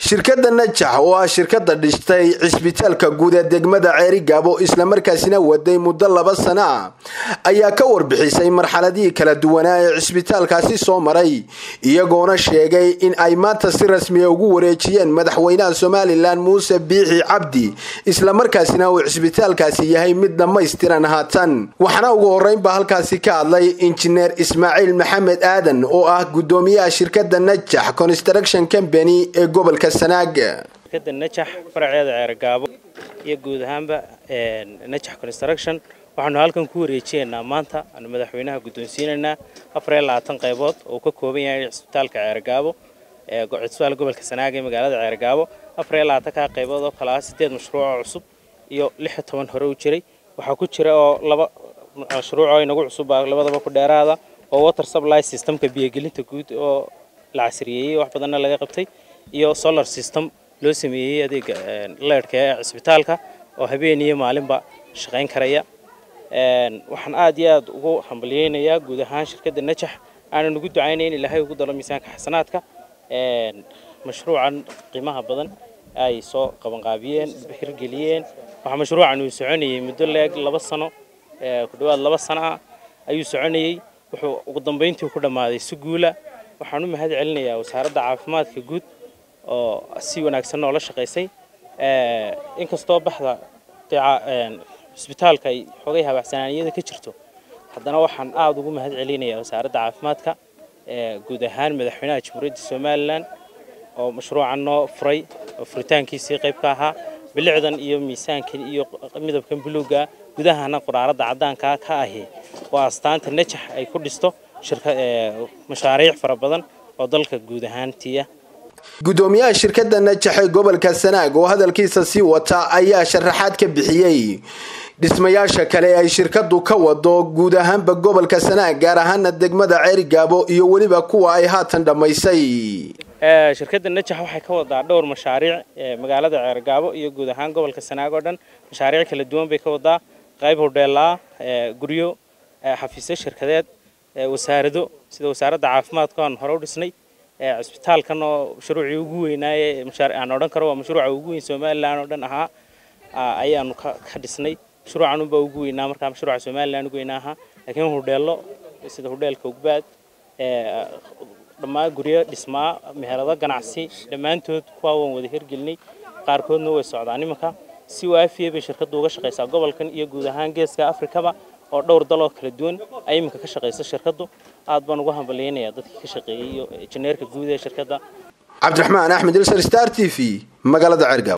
shirkadda najax oo ah shirkadda dhistay cisbitaalka guud ee degmada ceerigaabo islamarkaasina waday muddo laba sano ah ayaa ka warbixisay marxaladihii kala duwanaa ee cisbitaalkaasi soo maray iyagoona sheegay in ay maanta si rasmiya ugu wareejiyeen madaxweynaha somalilan muuse biixi cabdi islamarkaasina uu cisbitaalkaasi yahay mid dhammaystiran haatan waxaana ugu horeynba halkaasi ka hadlay injineer ismaaciil maxamed aadan oo ah gudoomiyaha shirkadda najax construction company ee gobolka shirkadda najax faraceeda ceergaabo iyo guud ahaanba najax construction waxaanu halkan ku wareejiyeynaa maanta aanu madaxweynaha guddoonsiinaynaa afar iyo labaatan qaybood oo ka kooban yahay cisbitaalka ceergaabo cisbitaal gobolka sanaag ee magaalada ceergaabo afar iyo labaatanka qaybood oo kale ah sideed mashruucoo cusub iyo lix iyo toban hore u jiray waxaa ku jira oo laba mashruucoo inagu cusub labadaba ku dheeraada oo water supply systemka biyogelinta guud oo la casriyeeyey wax badanna laga qabtay iyo solar system loo sameeyey adeega leerhka ee cisbitaalka oo habeen iyo maalinba shaqayn karaya waxaan aad iyo aad ugu hambalyeynayaa guud ahaan shirkadda najax aanan ugu ducaynayn ilaahay ugu dalo miisaanka xasanaadka mashruucan qiimaha badan ay soo qabanqaabiyeen hirgeliyeen waxaa mashruucan uu soconayey muddo leeg laba sano ku dhawaad laba sano ah ayuu soconayey wuxuu ugu dambayntii ku dhammaaday si guula waxaan u mahad celinayaa wasaaradda caafimaadka guud oo si wanaagsan noola shaqaysay inkastoo baxda cisbitaalka ay xogay habaacsanaaniyada ka jirto haddana waxaan aada ugu mahad celinayaa wasaaradda caafimaadka guud ahaan madaxweynaha jamhuuriyadda somalilan oo mashruucan noo furay oo furitaankiisii qayb ka ahaa bilicdan iyo miisaankan iyo midabkan buluuga gudahana quraaradda caddaanka ka ahi waa astaanta najax ay ku dhisto mashaariic fara badan oo dalka guud ahaantiya gudoomiyaha shirkadda najax ee gobolka sanaag oo hadalkiisa sii wata ayaa sharaxaad ka bixiyey dhismayaasha kale ay shirkadu ka wado guud ahaanba gobolka sanaag gaar ahaana degmada ceerigaabo iyo weliba kuwa ay haatan dhammaysay shirkadda najax waxay ka wadaa dhowr mashaariic magaalada ceergaabo iyo guud ahaan gobolka sanaag oo dhan mashaariic kala duwan bay ka wadaa qayb hodheelaa guryo xafiisyo shirkadeed wasaarado sida wasaaradda caafimaadka aan hore u dhisnay cisbitaalkan oo mashruucii ugu weynaaye aan odhan karo waa mashruuca ugu weyn somalilan oo dhan ahaa ayaanu ka dhisnay mashruucan unbaa ugu weynaa markaa mashruuca somalilan ugu weynaa ahaa laakiin hudheello sida hudheelka ugbaad dhammaan guryo dhismaa meherado ganacsi dhammaantood kuwaa waan wada hirgelinay qaarkoodna way socdaan imanka si waafiya bay shirkaddu uga shaqaysaa gobolkan iyo guud ahaan geeska afrikaba oo dhowr daloo kala duwan ay iminka ka shaqaysa shirkaddu aad baan ugu hambalyeynayaa dadkii ka shaqeeyey iyo injineerka guud ee shirkadda cabdiraxmaan axmed ilsar star t v magaalada cergab